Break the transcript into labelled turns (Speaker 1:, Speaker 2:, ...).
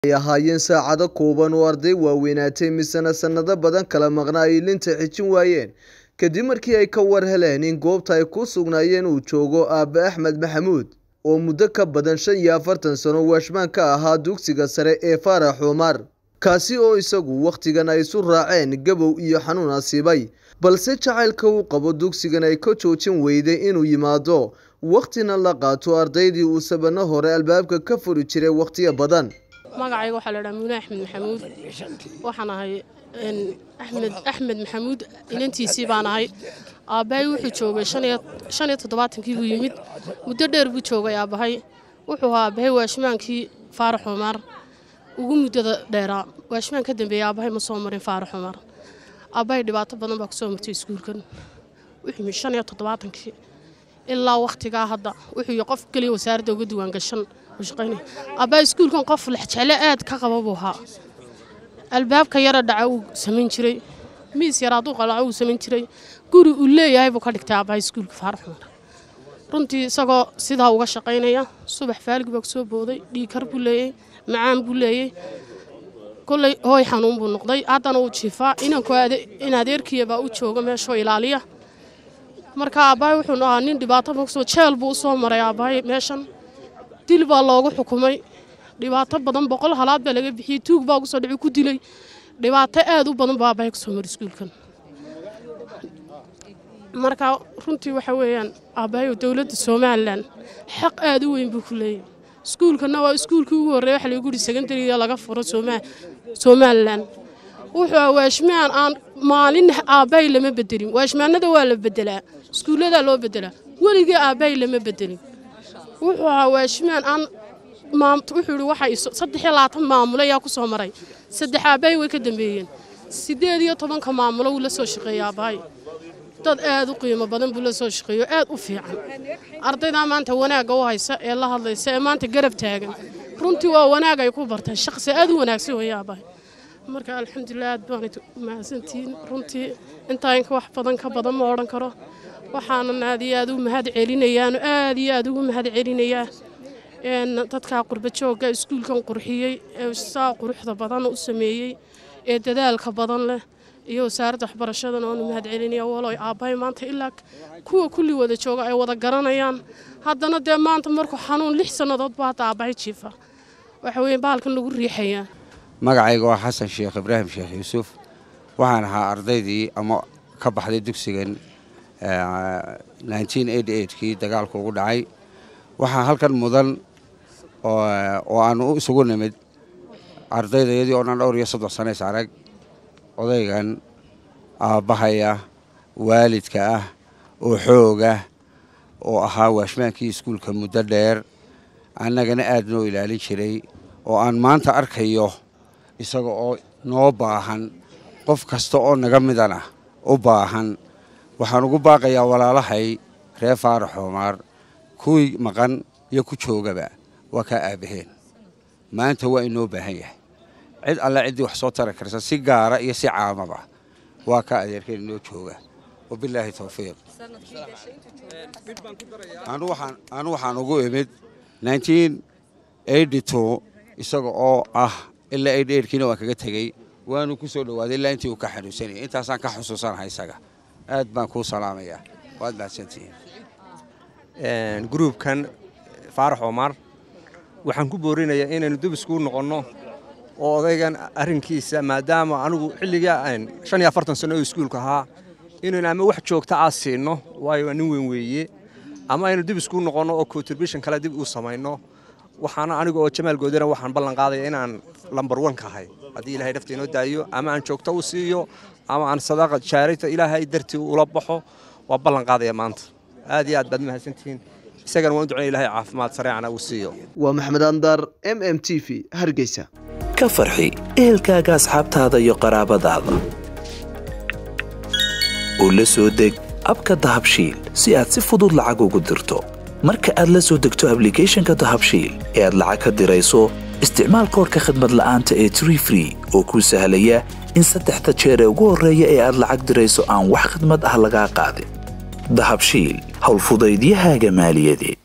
Speaker 1: ay ahaayeen saacado kooban oo arday waaweynaatay misena sannado badan kala maqnaa ay linta xijin waayeen kadib markii ay ka war heleen in goobta ay ku sugnaayeen uu joogo aabe axmed maxamuud oo muddo ka badan shan iyo afartan sano waashmaan ka ahaa dugsiga sare ee faarax xumaar kaasi oo isagu wakhtigan ay isu raaceen gabow iyo xanuun asiibay balse jacaylka uu qabo dugsigan ay ka joojin weyday inuu yimaado wakhtina la qaato ardaydii uu sabano hore albaabka ka furi jiray wakhtiyo badan
Speaker 2: magacayga waxaa la dhaha muune axmed maxamuud waxaan ahay axmed axmed maxamuud inantiisii baan ahay aabbahay wuxuu joogay shan iyo toddobaatankii buu yimid muddo dheer buu joogay aabbahay wuxuu ahaa aabbahay waashimaankii faarax xumaar ugu muddada dheeraa waashimaan ka dambeeyey aabbahay ma soo marin faarax xumaar aabbahay dhibaato badan baa kusoo martay iskuulkan wuxuu yimid shan iyo toddobaatankii ilaa wakhtigaa hadda wuxuu yihi qof keliya wasaaradda uga diwaangashan aabbahay iskuulkan qof lexjeclo aad ka qaba buu ahaa albaabka yara dhaca uu samayn jiray miis yar hadduu qalaco uu samayn jiray guri uu leeyahay buu ka dhigtay aabbahay iskuulka faarax xumar runtii isagoo sidaa uga shaqaynaya subax faaligi baa kusoo booday dhiigkar buu leeyey macaan buu leeyey kolley hooy xanuun buu noqday haddana uu jiifaa inanku in adeerkiyabaa u jooga meeshoo ilaaliya marka aabbahay wuxuu ahaa nin dhibaato maksoo jeel buu u soo maray aabbahay meeshan dil baa loogu xukumay dhibaato badan boqol halaad baa laga bixiyey tuug baa ugusoo dhici ku dilay dhibaato aad u badan baa aabbahay kusoo mara iskuulkan marka runtii waxa weeyaan aabbahay dowladda somalilan xaq aad u weyn buu ku leeyahy iskuulkanna waa iskuulkii ugu horreeya waxa lagu yidhi secondariga laga furo somalilan wuxuu waashmaan aan maalin aabbahay lama bedelin waashmaanada waa la bedelaa iskuulladaa loo bedelaa weligii aabbahay lama bedelin wuxuu ahaa waashimaan aan wuxuu ihi waxay saddex iyo labaatan maamulo ayaa ku soo maray saddex aabbahay way ka dambeeyeen siddeed iyo tobanka maamulo wuu la soo shaqeeyey aabbahay dad aad u qiimo badan buu la soo shaqeeyo aad u fiican ardaydaa maanta wanaagga u haysa ee la hadlaysa ee maanta garab taagan runtii waa wanaag ay ku bartaan shaqsi aad u wanaagsan weeye aabbahay marka alxamdulilah aad baanay mahadsantihiin runtii intaa inka wax badan ka badan ma odhan karo waxaanan aad iyo aad u mahad celinayaano aad iyo aad ugu mahad celinayaa dadkaa qurba joogga iskuulkan qurxiyey ee saa quruxda badan u sameeyey ee dadaalka badan leh iyo wasaaradda waxbarashadan oonu mahad celinaya waloy aabbahay maanta ilaa kuwa kulli wada jooga ay wada garanayaan haddana dee maanta markuu xanuun lix sannadood baa hadda aabbahay jiifa waxa weeye bahalkan lagu riixayaa
Speaker 3: magacayga waa xasan sheekh ibraahim sheekh yuusuf waxaan ahaa ardaydii ama ka baxday dugsigan kii dagaalku ugu dhacay waxaa halkan mudan oo aanu isugu nimid ardaydayadii oo dhan dhowr iyo soddon sanays arag odaygan aabbahaya waalidka ah oo xoogah oo ahaa waashmaankii iskuulka muddo dheer annagana aad noo ilaalin jiray oo aan maanta arkayo isaga oo noo baahan qof kasta oo naga midan ah u baahan waxaan ugu baaqayaa walaalahay reer faarax xumaar kuwii maqan iyo ku joogaba waa kaa aabaheen maanta waa inoo baahan yahay cid alle ciddii wax soo tari karsa si gaara iyo si caamaba waa kaa adeerkeen inoo jooga wabilaahi towfiiq anu waxaan ugu imid isaga oo ah ilaa kiina waan kaga tegey waanu ku soo dhowaaday ilaa intii uu ka xanuunsanayay intaasaan ka xusuusanahay isaga aad baan kuu salaamayaa waad mahadsantihiin
Speaker 4: gruubkan faarax omar waxaan ku boorinayaa inaynu dub iskuu noqonno oo odaygan arrinkiisa maadaama anigu xilligaa shan iyo afartan sanno oo iskuulka ahaa inaynu ama wax joogta aa siinno waayo waa nin weyn weeye ama aynu dib iskuu noqonno oo contribution kale dib uu samayno waxaana aniga oo jamaal goodana waxaan ballan qaadaya inaan lambar wan ka ahay haddii ilahay nafta inoo daayo ama aan joogto u siiyo ama aan sadaaqa jaarita ilaahay dartii ula baxo waa ballan qaadaya maanta aad iyo aad baad mahadsantihiin isagana waan u ducnay ilahay caafimaad sareecana uu siiyo
Speaker 1: waa maxamed andar m m t v hargeysa
Speaker 5: ka farxi ehelkaaga asxaabtaada iyo qaraabadaada oo la soo deg abka dahabshiil si aad si fudud lacag ugu dirto marka aad la soo degto ablicathonka dahabshiil ee aad lacag ka dirayso isticmaal koorka khadmad la'aanta ee tree free oo kuu sahlaya in saddexda jeer ee ugu horreeya ee aad lacag dirayso aan wax khidmad ah lagaa qaadin dahabshiil howlfudaydiyahaaga maaliyadeed